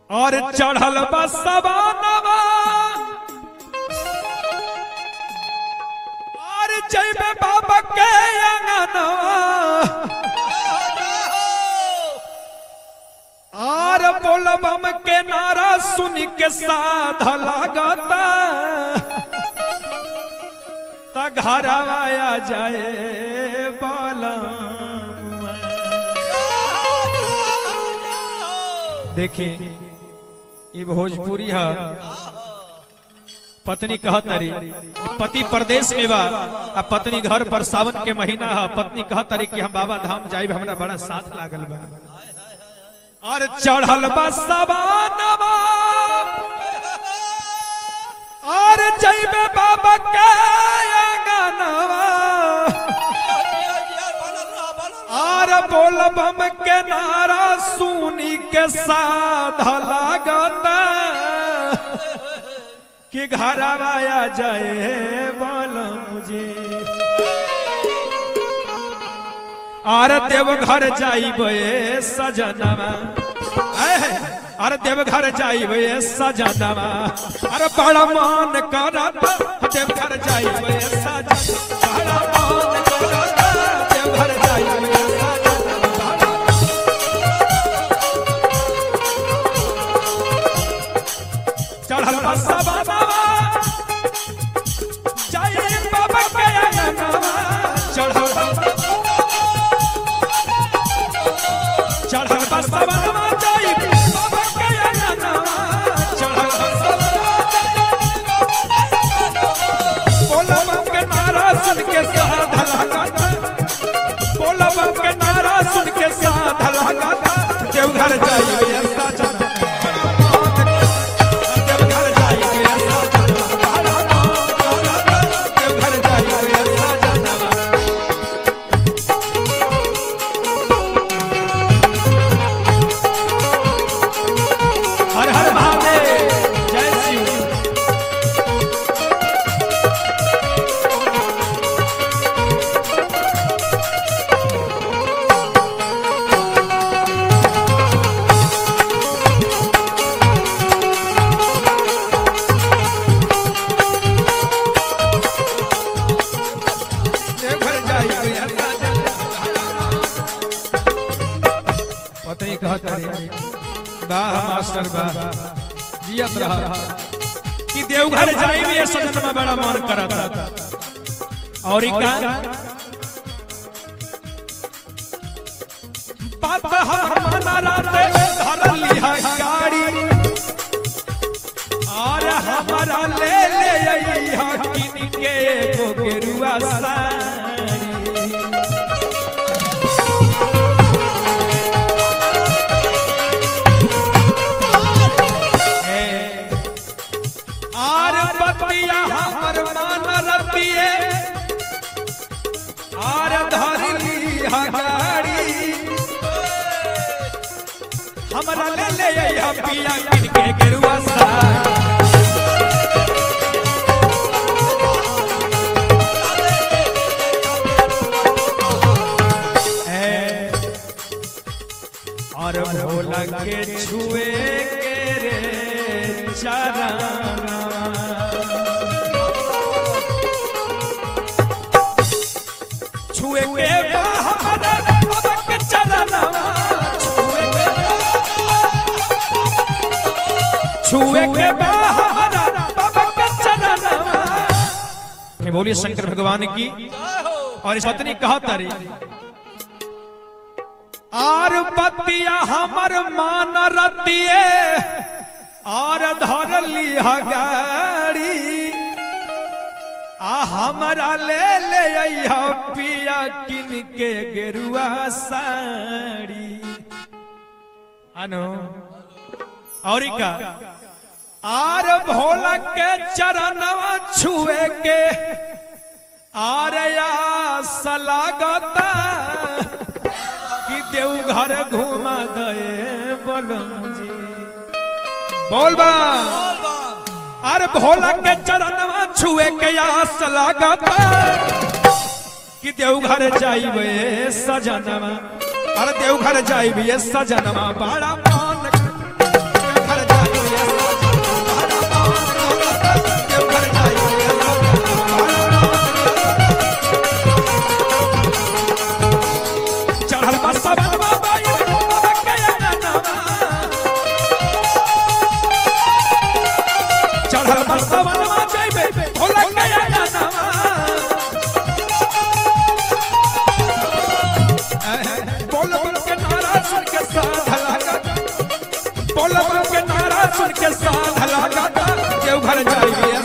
और चढ़ल बसवानवा और जैबे बाबा के अंगनवा और बोलबम के नारा सुन के साध लागता त घर आया जाए बालम देखिए ये भोजपुरी है पत्नी कहत रही पति प्रदेश में बा आ पत्नी घर पर सावन के महीना है पत्नी कहत रही कि हम बाबा धाम जाइब हमरा बड़ा साथ लागल बा और चढ़ल बा सवानवा और जइबे बाबा के अंगनवा और बोलबम के नारा सुनी के साध लागता कि घर आया जाए बोलम जी आर देव घर जाइबे सजनवा ऐ, अरे देव घर जाइबे सजनवा अरे बड़ा मान करत देव घर जाइबे सजनवा बड़ा मान करत देव घर जाइबे सजनवा चढ़ल बसा बाबा जय बाबा के अंगनवा चढ़ल चढ़ल बसा बाबा जय बाबा के अंगनवा चढ़ल बसा बोला बम के नारा सुन के साध लागता बोला बम के नारा सुन के साध लागता देवघर जाइए ऐसा जाना देवघर जाइए ऐसा जाना देवघर जाइए ऐसा जाना हर हर महादेव जय शिव देवघर जाइए ऐसा जाना पत्नी कहत रही वाह मास्टर वाह जियत रहा कि देवघर जाई में ये सजन में बड़ा मन करत और ई का बात हमारा राते धर लिहा गाड़ी और हमारा ले ले अइहा किन के एगो गेरुआ साड़ी आर बतिया हमर मान रतिए आर धरली हगाड़ी हमरा ले ले अइहा पिया किन के गेरुआ साड़ी है और भोला के छुए के रे चरना छुए के बाहर बाबा के चरना छुए के छुए के बाहर बाबा के चरना के बोलिए शंकर भगवान की और इस पत्नी कहा तारी आर बतिया हमर मान रतिए आर धरली हगाड़ी आ हमरा ले ले अइहा पिया किन के गेरुआ साड़ी अनु और का आर भोला के चरणवा छुए के आर आस लागता कि देवघर घुमा दे बोलम जी बोल बा अरे भोला के चरणवा छुए के आस लागता कि देवघर जाइबे सजनवा अरे देवघर जाइबे सजनवा बड़ा मान देवघर के साथ लगाता देवघर जाइए